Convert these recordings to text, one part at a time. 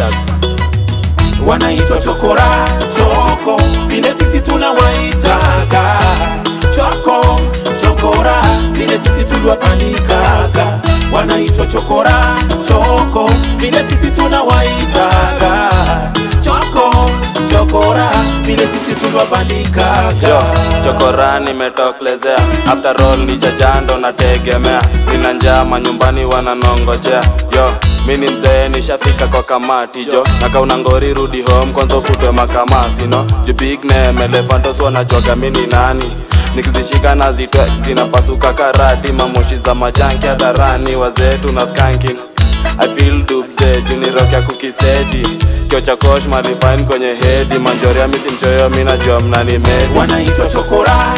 Dax. wanaitwa chokora choko vile sisi tunawaitaga choko chokora vile sisi tuliwapandikaga wanaitwa chokora choko vile sisi tunawaitaga choko chokora vile sisi tuliwapandikaga Yo, chokora nimetoklezea after all ni jajando nategemea nina njama nyumbani wananongojea yo mi ni mzee nishafika kwa kamati jo nakauna ngori rudi home kwanza ufutwe makamasi no ju big name elefantos wanajoga mi ni nani nikizishika na zitwe zinapasuka karati mamoshi za majanki hadarani wazetu na skanking I feel dubze junirock ya kukiseji kio cha kosh malifine kwenye hedi manjoria misi mchoyo mi najua mnani medi wanaitwa chokora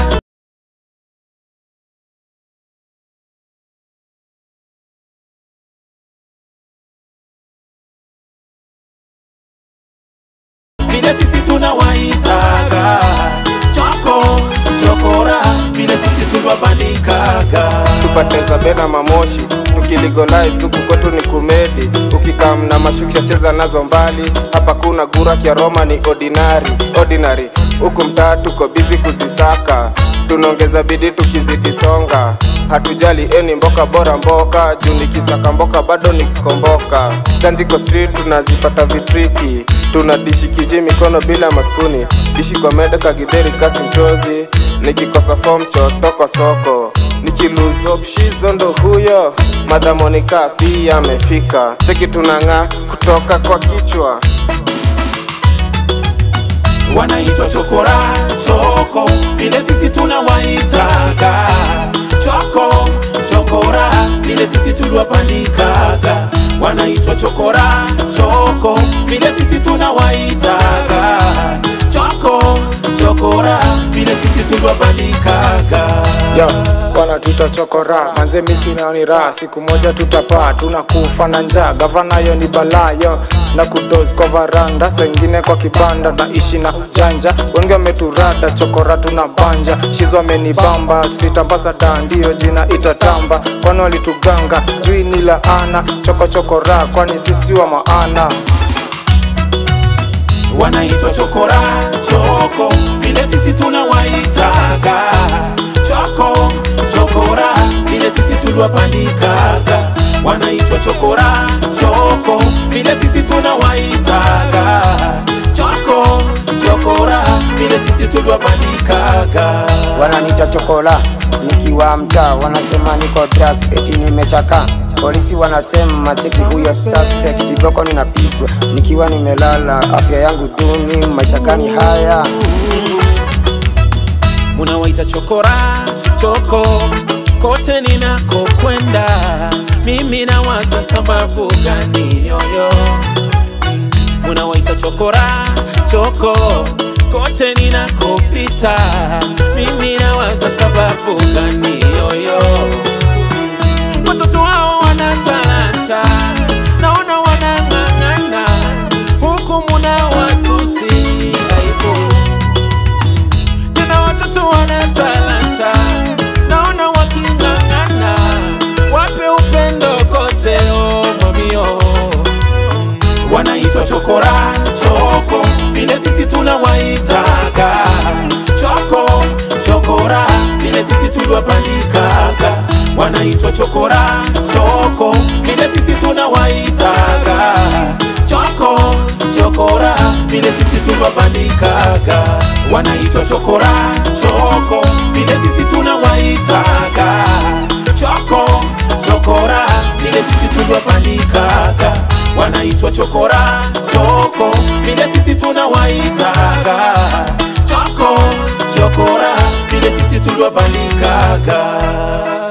vile sisi tunawaitaga choko chokora vile sisi tuliwapandikaga tupateza bena mamoshi tukiligolai suku kwetu ni kumedi ukikam na mashukisha cheza nazo mbali hapa kuna gura kya roma ni ordinary ordinary huku mtaa tuko bizi kuzisaka tunaongeza bidii tukizidi songa hatujali eni mboka bora mboka juu nikisaka mboka bado nikomboka ganjiko street tunazipata vitriki tunadishi kiji mikono bila maspuni dishi kwa mede kagidheri kasi mtozi nikikosa fom chotoko soko nikiluzopshizo ndo huyo madhamonika pia amefika cheki tunang'aa kutoka kwa kichwa wanaitwa chokora choko vile sisi tunawaitaga choko chokora vile sisi tuliwapandikaga wanaitwa chokora choko vile sisi tunawaitaga choko chokora vile sisi tuliwapandikaga yo wanatuita chokora manze misinaoni raha siku moja tutapaa tunakufa na njaa gavana yo ni balaa yo na kudos kwa varanda sengine kwa kibanda naishi na janja wengi wameturada chokora tuna banja shizo amenibamba sitambasada ndiyo jina itatamba kwani walituganga sijui ni laana chokochokora kwani sisi wa maana wanaitwa chokora choko vile sisi tunawaitaga choko chokora vile sisi tuliwapandikaga wanaitwa chokora choko vile sisi tunawaitaga choko chokora vile sisi tuliwapandikaga wananita chokola nikiwa mtaa wanasema niko drugs eti nimechaka polisi wanasema cheki huyo suspect viboko ninapigwa nikiwa nimelala afya yangu duni maisha gani haya munawaita chokora choko kote ninakokwenda mimi nawaza sababu gani yoyo Mm, munawaita chokora choko kote ninakopita mimi nawaza sababu gani yoyo Mm, watoto wao wana talanta naona wanang'ang'ana huku muna watusi aibu tena watoto wana talanta naona waking'ang'ana wape upendo kote oh, mamio wanaitwa chokora choko vile sisi tunawaitaga choko chokora vile sisi tuliwapandikaga wanaitwa chokora choko vile sisi tunawaitaga choko chokora vile sisi tuliwapandikaga wanaitwa chokora choko vile sisi tunawaitaga choko chokora vile sisi tuliwapandikaga wanaitwa chokora choko vile sisi tunawaitaga choko chokora vile sisi tuliwapandikaga